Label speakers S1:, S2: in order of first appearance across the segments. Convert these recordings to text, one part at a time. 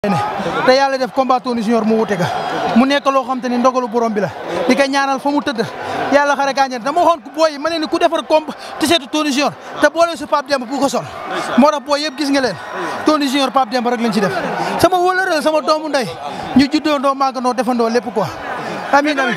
S1: te yàlla def combat Tony Junior mu wute ga mu nekk loo xam te ni ndogalu borom bi la di ko ñaanal fa mu tëdd yàlla xare kaa ñaan dama waxoon booy yi ma ne ni ku defar comp te seetu Tony Junior te boole si Pape Demba bu ko sol moo tax booy yëpp gis nga leen Tony Junior Pape Demba rek lañ ci def sama wóolëreel sama doomu ndey ñu juddoo ndoo maagandoo defandoo lépp quoi amiin amiin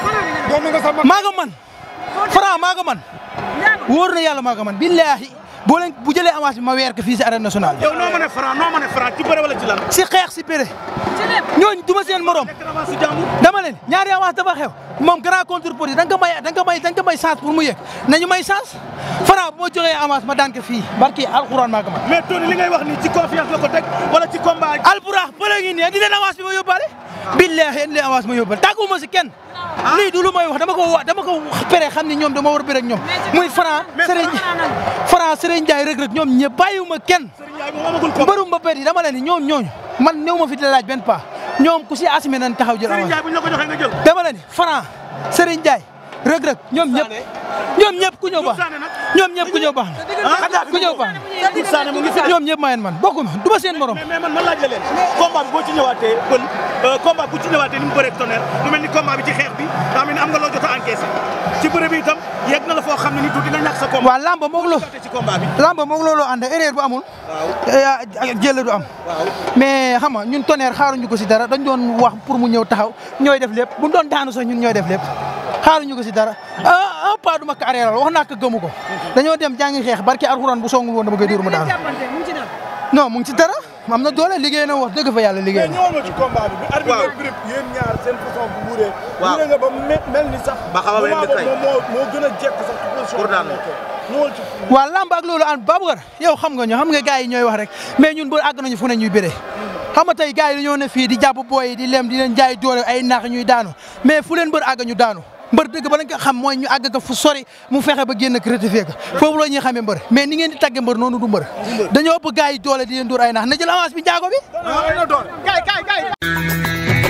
S1: maa nga man Franc maa nga man wóor na yàlla maa nga man billaahi boo leen bu jëlee avance bi ma weer ko fii si arène nationale
S2: yow noo mën a Franc noo mën a Franc ci bëre wala ci lan.
S1: si xeex si péré ñooñu duma seen morom
S2: nekk avance su jàmbur.
S1: dama leen ñaari avance dafa xew moom grand contre pour yi da nga ko may da nga ko may da nga ko may chance pour mu yëg nañu may chance Franc bu ma joxee avance ma daan ko fii barki alxuraan maa ko man
S2: mais Tony li ngay wax nii ci confiance la ko teg wala ci combat.
S1: alburaax bële ngi nii indi leen avance bi ma yóbbaale billaahi indi leen avance ma yóbbaale tàgguma si kenn lii du lu may wax dama ko wa dama ko pere xam ni ñoom dama war a bëre ak ñoom muy Franc Serigne Franc Serigne Ndiaye rek rek ñoom ñëpp bàyyiwuma kenn
S2: Serigne Ndiaye moom amagul combat.
S1: mbërum ba pet yi dama leen ni ñoom ñooñu man néew ma fi di laaj benn pas ñoom ku si assumé nañ taxaw jël
S2: Serigne
S1: avance
S2: Ndiaye bu ñu la ko joxee nga jël.
S1: dama leen ni Franc Serigne Ndiaye rëg rëg ñoom ñëpp ñoom ñëpp ku ñëw baax
S2: Sané nag.
S1: ñoom ñëpp ku ñëw baax na ku ñëw baax
S2: Doudou Sané mu ngi fi.
S1: na ñoom ñëpp maa leen man bokkuma du ma seen morom
S2: mais mais man man laaj la leen combat bi boo ci ñëwaatee kon combat bu ci ñëwaatee ni mu bëree tonnerre mu mel ni combat bi ci xeex bi daa mel ni am nga loo jot a encaissé ci bëre bi itam yegg na la foo xam ne ni tuuti nga ñàkk sa combat.
S1: waaw lamba moog loo
S2: ci combat bi.
S1: lamba moog looloo ànd erreur bu amul
S2: waaw
S1: jël du am
S2: waaw.
S1: mais xam nga ñun tonnerre xaaruñu ko si dara dañ doon wax pour mu ñëw taxaw ñooy def lépp bu doon daanu sax ñun ñooy def lépp xaaruñu ko si dara un pas du ma ko arrêté wax naa ko gëmu ko dañoo dem jàngi xeex barki alxuraan bu songul woon dama koy dóor mu daanu non mu ngi ci dara am na doole liggéey na wax dëgg fa yàlla liggéey na
S3: ñëwoon nga ci combat bi. bi arbitre bi grip yéen ñaar seen façon bu wuree.
S2: Waaw.
S3: wuree nga ba me- mel ni sax.
S2: Ba xaw a mel ni
S3: moment
S2: kay.
S3: boobu moom moo moo gën a jekk sax ci position
S2: Pour
S3: bi
S2: daan
S3: mu nekkee. ñëwal ci.
S1: waaw lamb ak loolu ànd Babacar yow xam nga ñu xam nga gars yi ñooy wax rek mais ñun ba àgg nañu fu ne ñuy béree xam nga tey gars yi dañoo ne fii di jàpp booy yi di lem di leen jaay doole ay naax ñuy daanu mais fu leen mbër àgg ñu daanu mbër dëgg ba lañ ko xam mooy ñu àgg ko fu sori mu fexe ba génn ko rectifier ko foofu la ñuy xamee mbër mais ni ngeen di tagge mbër noonu du mbër dañoo ëpp gars yi doole di leen dóor ay naax na jël avance bi njaago bi
S2: kay kay kay.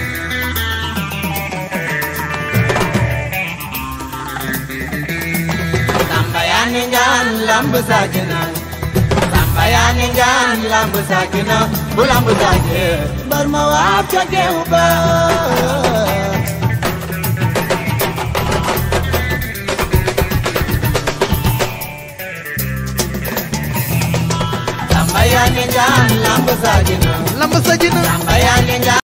S4: Samba yani ngaan lamb sakina Samba yani ngaan lamb sakina bu lamb sake bar ma waab ca geew ba Samba yani ngaan lamb sakina
S1: lamb sa jina
S4: Samba yani ngaan